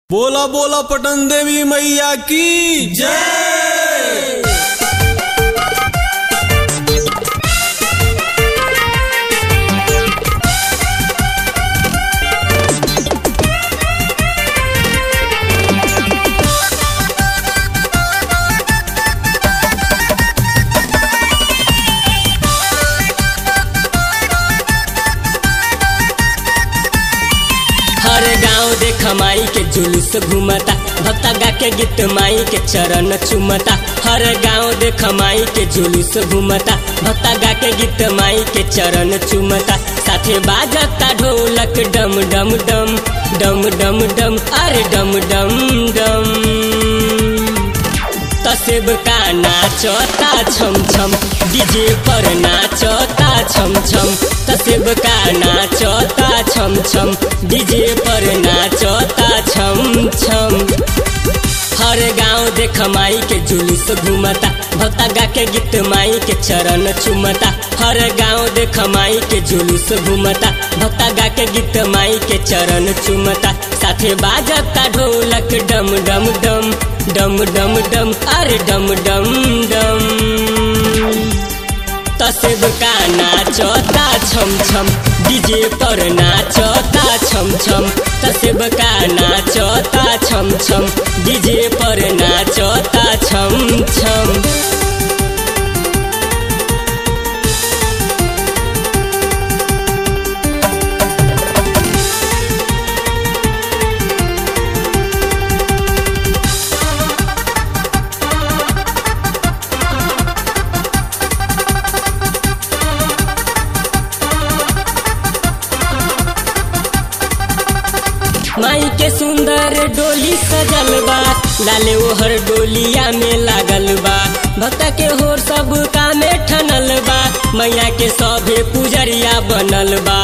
बोला बोला पटन देवी मैया की जय हर गांव देख माई के जुलूस घूमता भक्ता गा के गीत माई के चरण चुमता हर गांव देख माई के जुलूस घूमता भक्ता गा के गीत माई के चरण चुमता साथे बाजता ढोलक डम डम डम डम डम डम अरे डम डम डम तसेब का नाचता छम छम डीजे पर नाचता छम छम तसेब का नाचता छम छम डीजे पर नाचता छम छम हर गांव देख माई के जुलूस घूमता भक्ता गा के गीत माई के चरण चुमता हर गांव देख माई के जुलूस घूमता भक्ता गा के गीत माई के चरण चुमता साथे बाजता ढोलक डम डम डम डम डम डम अरे डम डम डम तसेब का नाचता छम छम डीजे पर नाचता छम छम तसेब का नाचता छम छम डीजे पर नाचता छम छम माई के सुंदर डोली सजल बा लाले ओहर डोलिया में लागल बा भक्ता के होर सब कामे ठनल बा मैया के सभे पुजरिया बनल बा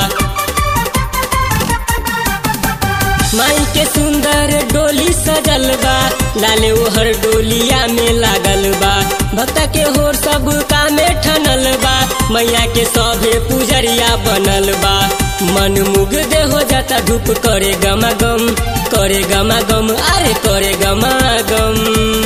माई के सुंदर डोली सजल बा लाले ओहर डोलिया में लागल बा भक्ता के होर सब कामे ठनल बा मैया के सभे पुजरिया बनल बा मन मुग्ध हो जाता धूप करे गमा गम करे गमा गम अरे करे गमा गम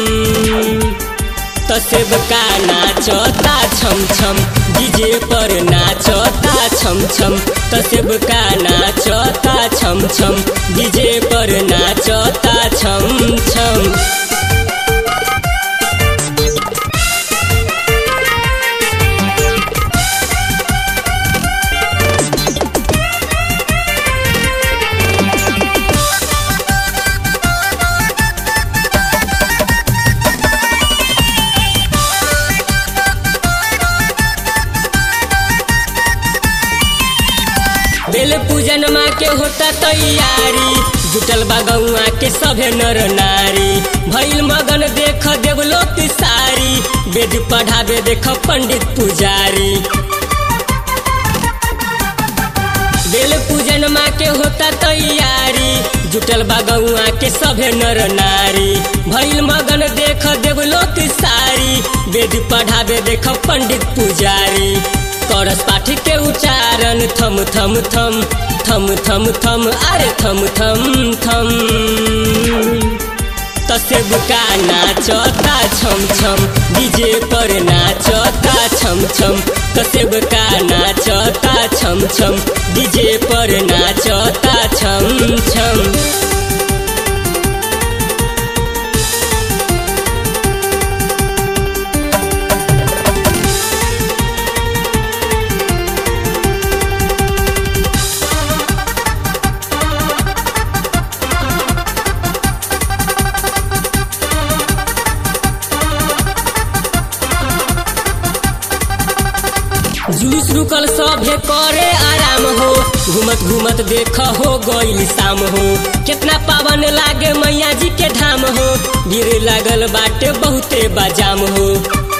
तसेब का नाचता छम छम डीजे पर नाचता छम छम तसेब का नाचता छम छम डीजे पर नाचता छम छम बेल पूजन माँ के होता तैयारी जुटल बा गौआ के सभे नर नारी भइल मगन देख देवलोक सारी वेद पढ़ावे देख पंडित पुजारी बेल पूजन माँ के होता तैयारी जुटल बा गौआ के सभे नर नारी भइल मगन देख देवलोक सारी वेद पढ़ावे देख पंडित पुजारी करस पाठ के उच्चारण थम थम थम थम थम थम अरे थम थम थम तसेब का नाचता छम छम डीजे पर नाचता छम छम तसेब का नाचता छम छम डीजे पर नाचता छम छम जुलूस रुकल सभे करे आराम हो घूमत घूमत देख हो गईल शाम हो कितना पावन लागे मैया जी के धाम हो गिर लागल बाटे बहुते बाजाम हो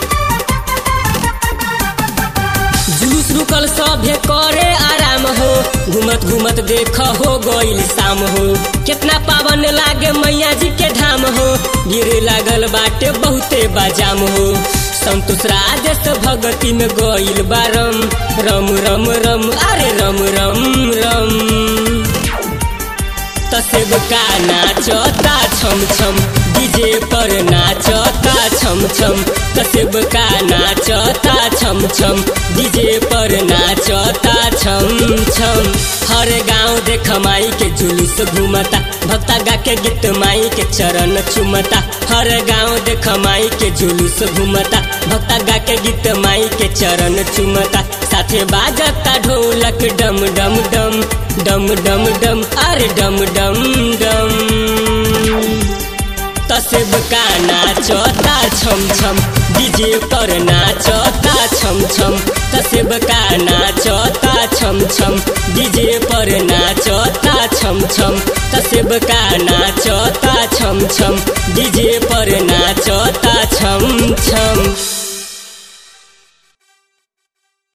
जुलूस रुकल सभे करे आराम हो घूमत घूमत देख हो गईल शाम हो कितना पावन लागे मैया जी के धाम हो गिर लागल बाटे बहुते बाजाम हो संतोष राजस भगती में गईल बारम रम रम रम अरे रम रम रम तसेब का नाचता छम छम डीजे पर नाचता छम छम तसेब का नाचता छम छम डीजे पर नाचता छम छम हर गांव देख माई के जुलूस घूमता भक्ता गा के गीत माई के चरण चुमता हर गांव देख माई के जुलूस घूमता भक्ता गा के गीत माई के चरण चुमता साथे बाजता ढोलक डम डम डम डम डम डम अरे डम डम डम तसेब का नाचता छम छम डीजे पर नाचता छम छम तसेब का नाचता छम छम डीजे पर नाचता छम छम तसेब का नाचता छम छम डीजे पर नाचता छम छम